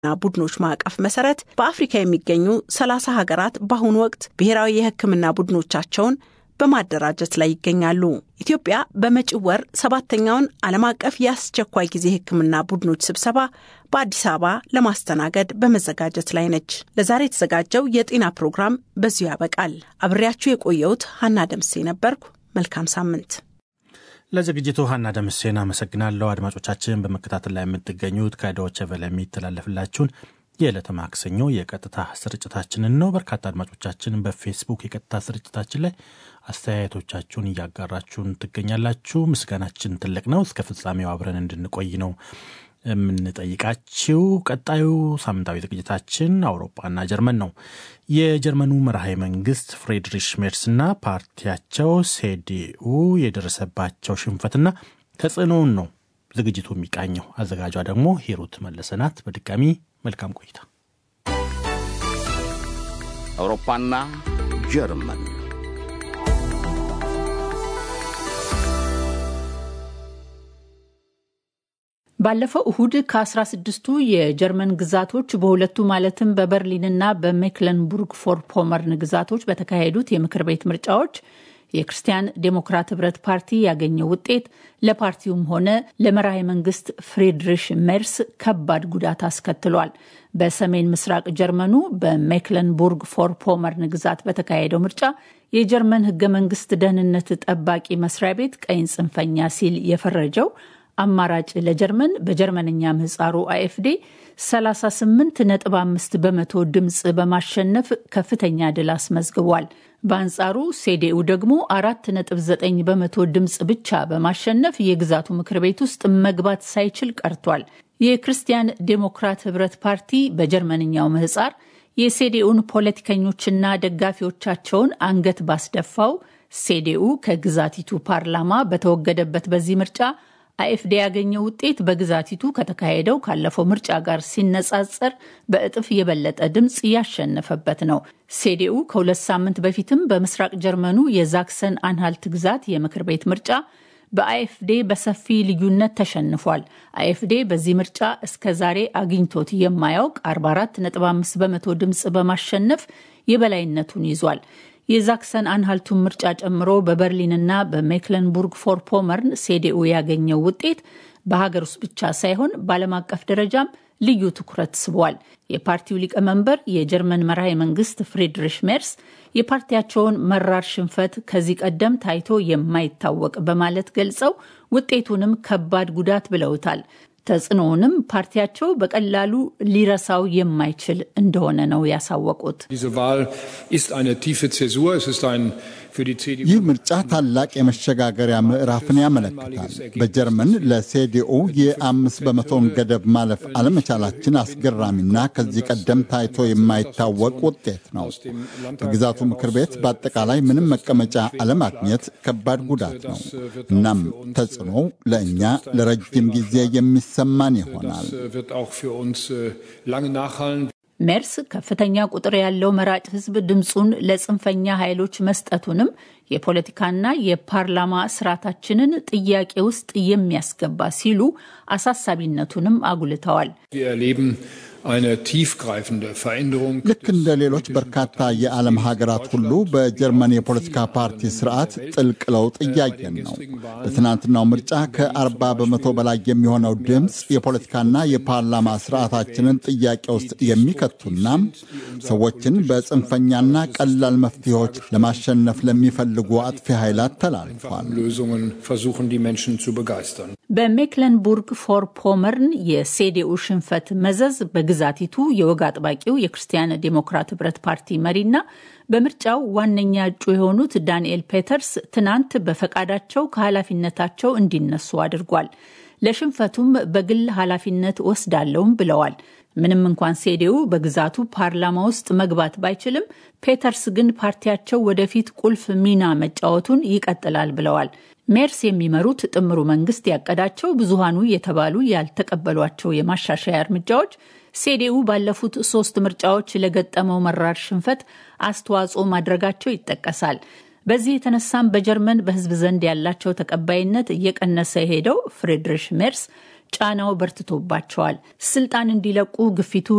ና ቡድኖች ማዕቀፍ መሰረት በአፍሪካ የሚገኙ ሰላሳ ሀገራት በአሁኑ ወቅት ብሔራዊ የሕክምና ቡድኖቻቸውን በማደራጀት ላይ ይገኛሉ። ኢትዮጵያ በመጪው ወር ሰባተኛውን ዓለም አቀፍ የአስቸኳይ ጊዜ ሕክምና ቡድኖች ስብሰባ በአዲስ አበባ ለማስተናገድ በመዘጋጀት ላይ ነች። ለዛሬ የተዘጋጀው የጤና ፕሮግራም በዚሁ ያበቃል። አብሬያችሁ የቆየሁት ሀና ደምሴ ነበርኩ። መልካም ሳምንት። ለዝግጅቱ ሀና ደምሴን አመሰግናለሁ። አድማጮቻችን በመከታተል ላይ የምትገኙት ከዶይቼ ቬለ የሚተላለፍላችሁን የዕለተ ማክሰኞ የቀጥታ ስርጭታችንን ነው። በርካታ አድማጮቻችን በፌስቡክ የቀጥታ ስርጭታችን ላይ አስተያየቶቻችሁን እያጋራችሁን ትገኛላችሁ። ምስጋናችን ትልቅ ነው። እስከ ፍጻሜው አብረን እንድንቆይ ነው የምንጠይቃችው። ቀጣዩ ሳምንታዊ ዝግጅታችን አውሮፓና ጀርመን ነው። የጀርመኑ መርሃ መንግስት ፍሬድሪሽ ሜርስና ፓርቲያቸው ሴዲኡ የደረሰባቸው ሽንፈትና ተጽዕኖውን ነው ዝግጅቱ የሚቃኘው። አዘጋጇ ደግሞ ሂሩት መለሰናት። በድጋሚ መልካም ቆይታ። አውሮፓና ጀርመን ባለፈው እሁድ ከ16ቱ የጀርመን ግዛቶች በሁለቱ ማለትም በበርሊንና በሜክለንቡርግ ፎር ፖመርን ግዛቶች በተካሄዱት የምክር ቤት ምርጫዎች የክርስቲያን ዴሞክራት ህብረት ፓርቲ ያገኘው ውጤት ለፓርቲውም ሆነ ለመራሄ መንግስት ፍሬድሪሽ ሜርስ ከባድ ጉዳት አስከትሏል። በሰሜን ምስራቅ ጀርመኑ በሜክለንቡርግ ፎር ፖመርን ግዛት በተካሄደው ምርጫ የጀርመን ህገ መንግስት ደህንነት ጠባቂ መስሪያ ቤት ቀይን ጽንፈኛ ሲል የፈረጀው አማራጭ ለጀርመን በጀርመንኛ ምህጻሩ አኤፍዴ 38.5 በመቶ ድምፅ በማሸነፍ ከፍተኛ ድል አስመዝግቧል። በአንጻሩ ሴዴኡ ደግሞ 4.9 በመቶ ድምፅ ብቻ በማሸነፍ የግዛቱ ምክር ቤት ውስጥ መግባት ሳይችል ቀርቷል። የክርስቲያን ዴሞክራት ህብረት ፓርቲ በጀርመንኛው ምህጻር የሴዴኡን ፖለቲከኞችና ደጋፊዎቻቸውን አንገት ባስደፋው ሴዴኡ ከግዛቲቱ ፓርላማ በተወገደበት በዚህ ምርጫ አኤፍዴ ያገኘው ውጤት በግዛቲቱ ከተካሄደው ካለፈው ምርጫ ጋር ሲነጻጸር በእጥፍ የበለጠ ድምፅ ያሸነፈበት ነው። ሴዴኡ ከሁለት ሳምንት በፊትም በምስራቅ ጀርመኑ የዛክሰን አንሃልት ግዛት የምክር ቤት ምርጫ በአኤፍዴ በሰፊ ልዩነት ተሸንፏል። አኤፍዴ በዚህ ምርጫ እስከ ዛሬ አግኝቶት የማያውቅ 44.5 በመቶ ድምፅ በማሸነፍ የበላይነቱን ይዟል። የዛክሰን አንሃልቱን ምርጫ ጨምሮ በበርሊንና በሜክለንቡርግ ፎር ፖመርን ሴዴኡ ያገኘው ውጤት በሀገር ውስጥ ብቻ ሳይሆን በዓለም አቀፍ ደረጃም ልዩ ትኩረት ስቧል። የፓርቲው ሊቀመንበር የጀርመን መራሄ መንግስት ፍሬድሪሽ ሜርስ የፓርቲያቸውን መራር ሽንፈት ከዚህ ቀደም ታይቶ የማይታወቅ በማለት ገልጸው ውጤቱንም ከባድ ጉዳት ብለውታል። ተጽዕኖውንም ፓርቲያቸው በቀላሉ ሊረሳው የማይችል እንደሆነ ነው ያሳወቁት። ይህ ምርጫ ታላቅ የመሸጋገሪያ ምዕራፍን ያመለክታል። በጀርመን ለሴዲኦ የአምስት በመቶውን ገደብ ማለፍ አለመቻላችን አስገራሚና ከዚህ ቀደም ታይቶ የማይታወቅ ውጤት ነው። በግዛቱ ምክር ቤት በአጠቃላይ ምንም መቀመጫ አለማግኘት ከባድ ጉዳት ነው። እናም ተጽዕኖው ለእኛ ለረጅም ጊዜ የሚሰማን ይሆናል። ሜርስ ከፍተኛ ቁጥር ያለው መራጭ ሕዝብ ድምፁን ለጽንፈኛ ኃይሎች መስጠቱንም የፖለቲካና የፓርላማ ስርዓታችንን ጥያቄ ውስጥ የሚያስገባ ሲሉ አሳሳቢነቱንም አጉልተዋል። ልክ እንደ ሌሎች በርካታ የዓለም ሀገራት ሁሉ በጀርመን የፖለቲካ ፓርቲ ስርዓት ጥልቅ ለውጥ እያየን ነው። በትናንትናው ምርጫ ከ40 በመቶ በላይ የሚሆነው ድምፅ የፖለቲካና የፓርላማ ስርዓታችንን ጥያቄ ውስጥ የሚከቱና ሰዎችን በጽንፈኛና ቀላል መፍትሄዎች ለማሸነፍ ለሚፈልጉ አጥፊ ኃይላት ተላልፏል። በሜክለንቡርግ ፎር ፖመርን የሴዴኡ ሽንፈት መዘዝ በግዛቲቱ የወግ አጥባቂው የክርስቲያን ዴሞክራት ህብረት ፓርቲ መሪና በምርጫው ዋነኛ እጩ የሆኑት ዳንኤል ፔተርስ ትናንት በፈቃዳቸው ከኃላፊነታቸው እንዲነሱ አድርጓል። ለሽንፈቱም በግል ኃላፊነት ወስዳለውም ብለዋል። ምንም እንኳን ሴዴኡ በግዛቱ ፓርላማ ውስጥ መግባት ባይችልም ፔተርስ ግን ፓርቲያቸው ወደፊት ቁልፍ ሚና መጫወቱን ይቀጥላል ብለዋል። ሜርስ የሚመሩት ጥምሩ መንግስት ያቀዳቸው ብዙሃኑ የተባሉ ያልተቀበሏቸው የማሻሻያ እርምጃዎች ሴዴኡ ባለፉት ሶስት ምርጫዎች ለገጠመው መራር ሽንፈት አስተዋጽኦ ማድረጋቸው ይጠቀሳል። በዚህ የተነሳም በጀርመን በህዝብ ዘንድ ያላቸው ተቀባይነት እየቀነሰ የሄደው ፍሬድሪሽ ሜርስ ጫናው በርትቶባቸዋል። ስልጣን እንዲለቁ ግፊቱ